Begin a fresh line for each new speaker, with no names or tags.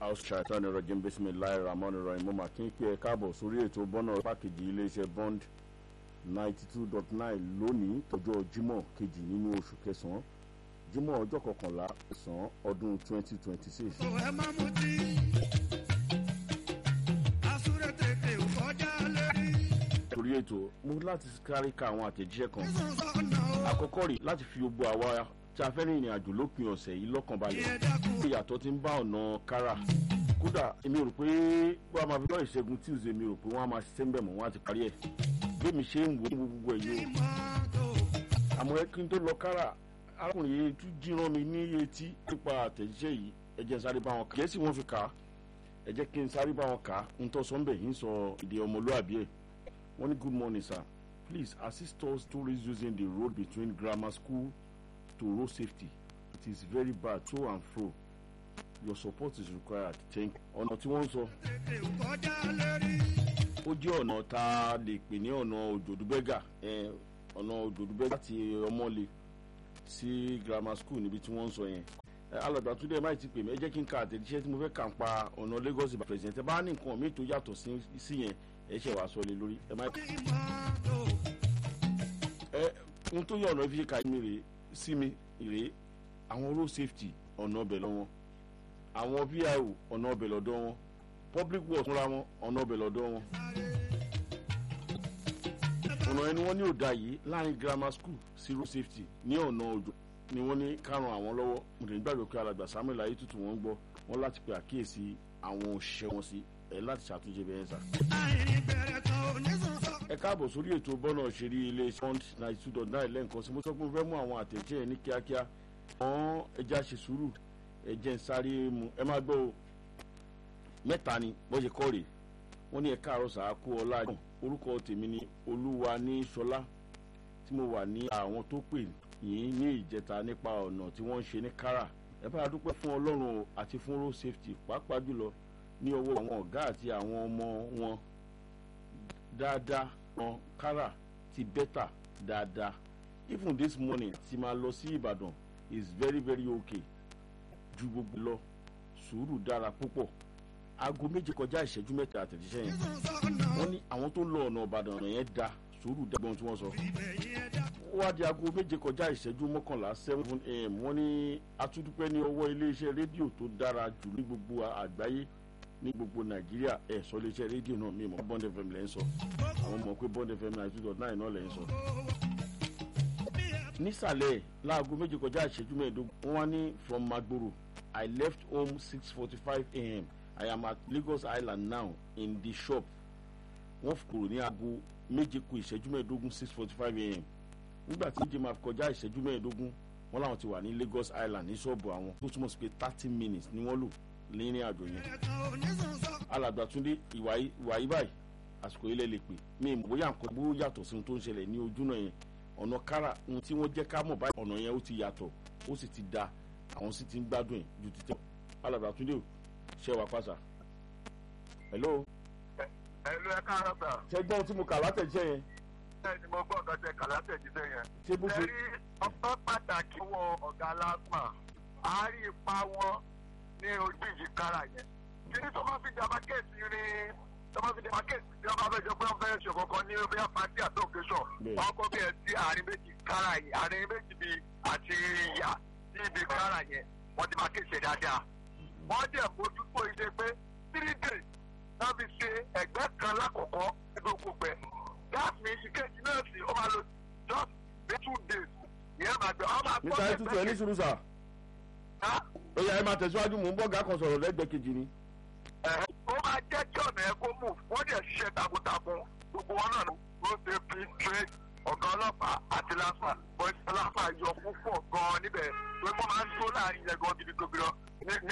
australian rọjìn bisimilayi ramon roy mo máa kí n pé ẹ káàbọ̀ sórí ètò bọ́nà pákejì iléeṣẹ́ bond ninety two dot nine lónìí tọjọ́ jímọ̀ kejì nínú oṣù kẹsàn-án jímọ̀ ọjọ́ kọkànlá ẹ̀sán ọdún twenty twenty six.
ẹ má mutí asúré tètè kọjá lérí
torí ètò mo láti kárí ka àwọn àtẹ̀jíṣẹ́ kan
sísun sọ́nà o
àkọ́kọ́ rí láti fi gbogbo àwa tí a fẹ́ rin ìrìn àjò lópin ọ̀sẹ̀ yìí lọ́kàn balẹ̀
ìyẹn dákun
ìyàtọ̀ ti ń bá ọ̀nà kára kódà èmi rò pé wọ́n á máa fi lọ́ ìṣẹ́gun tuesday mi rò pé wọ́n á máa ṣiṣẹ́ ń bẹ̀ mọ́ wọ́n á ti parí ẹ̀ bí mi ṣe ń wo gbogbo ẹ̀ yìí o
mọ́tò
àmọ́ ẹ kí n tó lọ kára arákùnrin yìí tún jíran mi ní etí nípa àtẹ̀jíṣẹ́ yìí ẹ jẹ́ n sáré bá wọn kà gẹ̀ẹ́sì wọn fi kà á ẹ jẹ́ kí n sáré bá wọn kà á n tọ́ sọ́nbẹ̀ yìí ń sọ èdè ọmọlúwàbí ẹ̀ wọ́n ní good morning sir please assist us tourists using the road between grammar school to road safety it is very bad to and fro your support is required thank you. ọ̀nà tí wọ́n ń sọ
tètè kọjá lérí
ó jẹ́ ọ̀nà tá a lè pè ní ọ̀nà òjòdúbẹ́gà ẹ̀, ọ̀nà òjòdúbẹ́gà láti ọmọlé sí grammar school níbi tí wọ́n ń sọ yẹn ẹ, alàgbà tó dẹ̀ máì ti pè mí ẹ jẹ́ kí n ka àtẹ̀jíṣẹ́ tí mo fẹ́ kà ń pa ọ̀nà lagos ìbàdàn president ẹ bá ní nǹkan míì tó yàtọ̀ sí sí yẹn ẹ ṣe wàá sọ lé lórí ẹ má
mọ́tò
ẹ ohun tó yẹ ọ̀nà fi ṣe kà mí rèé sí mi rèé àwọn road safety ọ̀nà ọbẹ̀ lọ́wọ́ àwọn vio ọ̀nà ọbẹ̀ lọ́dọ̀ wọn public works fúnra wọn ọ̀nà ọbẹ̀ lọ́dọ̀ wọn ọ̀nà ẹni wọ́n ní òdà yìí láàrin grammar school sí road safety ní ọ̀nà òjò ni wọ́n ní kárùn àwọn lọ́wọ́ mo lè gbàgbé pé alàgbà samuel ayétutù wọ́n ń gbọ́ wọ́n láti pe àkíyèsí àwọn òṣìṣẹ́ wọn sí ẹ̀ láti ṣàtúnṣe bẹ́ẹ̀ sà.
àìrìn bẹ̀rẹ̀ tán onísùn sọ
ẹ káàbọ̀ sórí ètò bọ́nà òṣèré ilé pond ninety two dot nine lẹ́ǹkan sí mo sọ pé mo fẹ́ mú àwọn àtẹ̀jẹ́ yẹn ní kíákíá wọ́n ẹja ṣe sùúrù ẹjẹ́ ń sáré mu ẹ má gbọ́ o mẹ́ta ni bó ṣe kọ́ rèé wọ́n ní ẹ káàárọ̀ sàákú ọlá yìí orúkọ tèmi ni olúwa ní sọlá tí mo wà ní àwọn tó pè yín ní ìjẹta nípa ọ̀nà tí wọ́n ń ṣe ní kára ẹ bá a dúpẹ́ fún ọlọ́run o àti fún road safety pàápàá jùlọ ní ọwọ́ àwọn ọ̀gá àti àwọn ọmọ wọn dáadáa ran kára ti bẹ́tà dáadáa even this morning ti máa lọ sí ìbàdàn is very very okay ju gbogbo lọ sùúrù dára púpọ̀ aago méje kọjá ìṣẹ́jú mẹ́ta àtẹ̀jíṣẹ́ yẹn
sísun sọ́nà o
wọ́n ní àwọn tó ń lọ ọ̀nà ìbàdàn ọ̀nà yẹn da sùúrù dágbọ́n tí wọ́n sọ
ibẹ̀ yẹn dákun
ó wá di aago méje kọjá ìṣẹ́jú mọ́kànlá seven am wọ́n ní atúndúpẹ́ ní ọwọ́ iléeṣẹ́ rédíò tó dára jù ní gbogbo àgbáyé ní gbogbo nàìjíríà ẹ̀ sọ iléeṣẹ́ rédíò náà mi mọ̀ bond fm lẹ́ ń sọ àwọn mọ̀ pé bond fm ninety two dot nine náà lẹ́ ń sọ. nísàlẹ̀ láago méje kọjá ìṣẹ́jú mẹ́ẹ̀ẹ́dógún wọ́n wá ní from magboro i left home six forty five am i am at lagos island now in the shop wọ́n kúrò ní aago méje kù ìṣẹ́jú mẹ́ẹ̀ẹ́dógún six forty five am nígbà tí méje máa fi kọjá ìṣẹ́jú mẹ́ẹ̀ẹ́dógún wọ́n làwọn ti wà ní lagos island ní ṣọ́ọ̀bù àwọn tó túmọ̀ sí pé thirty minutes ni wọ́n lò lẹ́rìn àjò yẹn
bẹ̀rẹ̀ tán onísùn sọ
alàgbàtúndé ìwà yìí ìwà yìí báyìí àsìkò ilẹ̀ lè pè mí ìmọ̀ bóyá nǹkan bó yàtọ̀ sí ohun tó ń ṣẹlẹ̀ ní ojú náà yẹn ọ̀nà kára ohun tí wọ́n jẹ́ ká mọ̀ báyìí ọ̀nà yẹn ó ti yàtọ̀ ó sì ti da àwọn sì ti ń gbádùn ẹ̀ ju ti tẹ́ alàgbàtúndé ò ṣe wà pàṣà. hello
ẹlú ẹ káàárọ̀ sà
ṣe gbọ́n tí mo kà látẹ̀jẹ́ yẹn
bẹ́ẹ̀ ni mo gbọ́ ọ̀gá tẹ kàlá tẹ̀jíṣẹ́ yẹn.
ṣé bó ṣe
ẹ rí ọgbọ́n pàtàkì wọ ọ̀gá lásmà á rí ipa wọn ní ojú ìyíkára yẹn. kí ni tó bá fi jàmbá kéèsì rin tó bá fi jàmbá kéèsì tí wọ́n bá fẹ́ jọ pé wọ́n fẹ́ ṣe kankan ní bí wọ́n pàtí àti òkèṣọ̀
Bẹ́ẹ̀.
wọ́n kọ́ bí ẹ sí àárín méjì kára yìí àárín méjì bí àti ìyá sí ibi kára yẹn wọ́n ti máa kéèsì dáadáa. wọ́n jẹ́ mójútó iṣẹ́ pé three days náà fi ṣe ẹgbẹ́ kan lákọ̀ọ́kọ́ ní gbogbo gbẹ. gáàsì mi ìkejì náà sì ó máa lo just bí two days. ìyẹn máa gbẹ ọ máa
níta ẹ tútù ẹ ní sùúrù sà
ká
ó yà ẹ máa tẹ̀síwájú mò ń bọ̀ gà kan sọ̀rọ̀ lẹ́gbẹ̀ẹ́ kejì ni.
ó máa jẹ́ kí ọ̀nà ẹ̀ kó move wọ́n dẹ̀ ṣiṣẹ́ takuntakun gbogbo wọn náà ló ṣe fi trade ọ̀gá ọlọ́pàá àti lásà bọ́sẹ̀ lásà yọ púpọ̀ gan-an níbẹ̀ pé wọ́n máa ń tó láàrin yẹn gan gidi gbogbo ní ní